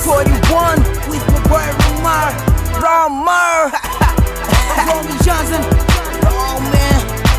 41 with my boy Ramar. Ramar. Romy Johnson. Oh man.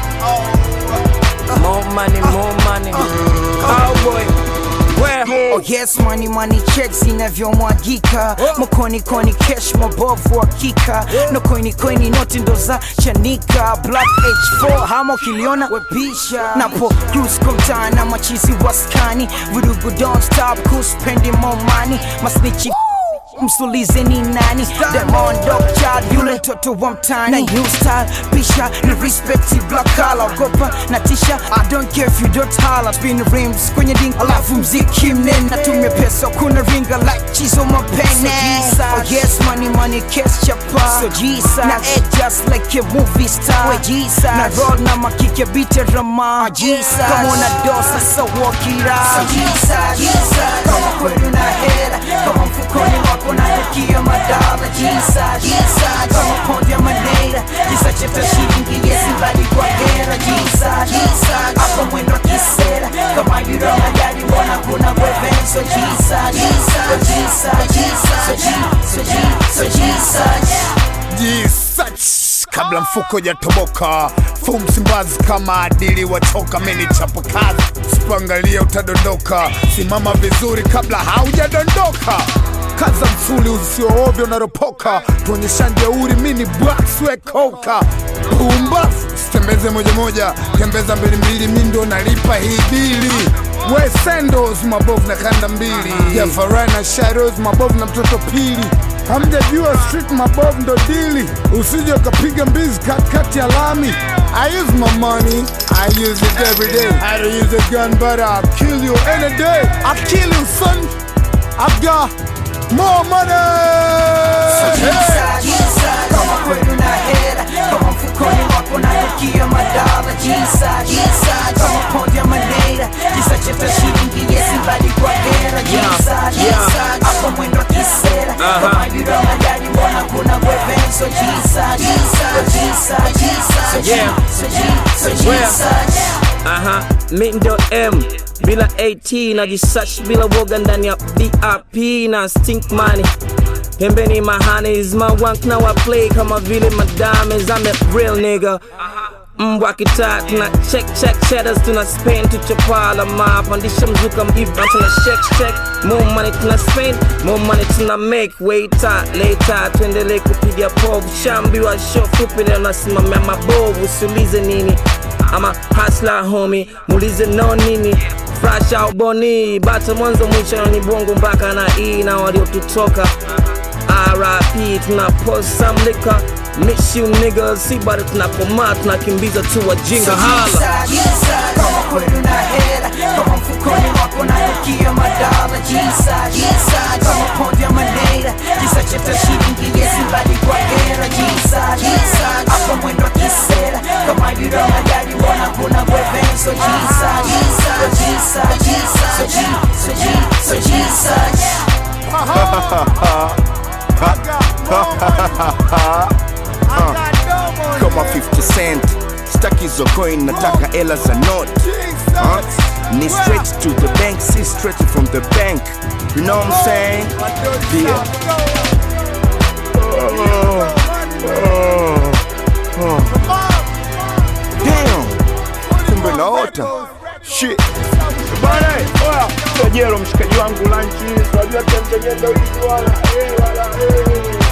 More money, more money. Cowboy. Where? Oh yes, money money checks inavyomwagika mokoni koni cash mabovu hakika no koini koini noti ndo za chanika black h4 hama ukiliona webisha napo cruise kwa mtaa na machizi waskani vurugu don't stop kuspendi more money masnichi msulize ni nani Diamond Dog Child yule mtoto wa mtani na new style pisha ni respect black collar ogopa na tisha I don't care if you don't holler spin rims kwenye ding alafu mziki mnene natumia pesa kuna ringa like chizo mapene oh yes money money cash chapa so Jesus na act just like a movie star we Jesus na roll na makike beat rama Jesus kama una dosa so walk it out so Jesus kama kweli una hela kama mfukoni wako nanukia madala Jesus kama pondi ya manera jisacheta shilingi yesimbali kwa hera Jesus hapa mwendo wa kisera kama yura magari mbona kuna wevenso Jesus so Jesus so Jesus so Jesus Jisach kabla mfuko jatoboka fu msimbazi kama adili wachoka meni chapa kazi sipangalia utadondoka simama vizuri kabla haujadondoka kaza msuli usioovyo unaropoka tuonyesha jeuri mini bwakswekoka pumbafu sitembeze moja moja tembeza mbili mbili mi ndo nalipa hii bili we sendos mabovu na kanda mbili ya farai na shadows mabovu na mtoto pili hamjajua street mabovu ndo dili usije ukapiga mbizi katikati ya lami I use my money, I use it every day. I don't use a gun, but I'll kill you any day. I'll kill you, son. I've got more money. Hey. kama kweli una hela kama mfukoni wako nanukia madala Jesus kama pondi ya manera jisacheta shilingi yesimbali kwa hera Jesus hapa mwendo wa kisera kama yura magari mbona kuna wevenso Jesus so Jesus so Yeah. Jesus so Jesus Aha, mi ndo M bila AT najisearch bila woga ndani ya VIP na stink money pembeni mahanis mawank na wa play kama vile madames I'm a real nigga mbwa kitaa tuna check check cheddars tuna spend tuchopala mapandisha mzuka mgiva tuna check check more money tuna spend more money tuna make waiter later tuendelee kupiga povu shambiwa show fupi leo nasimamia mabovu usiulize nini ama hasla homi muulize no nini fresh au boni bata mwanzo mwisho ni bongo mpaka na e na waliotutoka RIP tuna post some liquor miss you niggas si bado tunakomaa tunakimbiza tu wajinga hala kama kweli una hela kama mfukoni wako nanukia madala Jesus kama pondi ya manera jisacheta shilingi yesimbali kwa hera Jesus hapa mwendo wa kisera kama yura magari mbona kuna wevenso Jesus so Jesus so Jesus so Jesus so Jesus kama 50 cent staki hizo coin nataka ela za not huh? ni straight to the bank si straight from the bank you know what I'm saying yeah. oh, oh, oh. Damn, kumbe naota shit Bana, oya, Tojero mshikaji wangu lunch, unajua tembeleza ulizi wala, eh, wala, eh.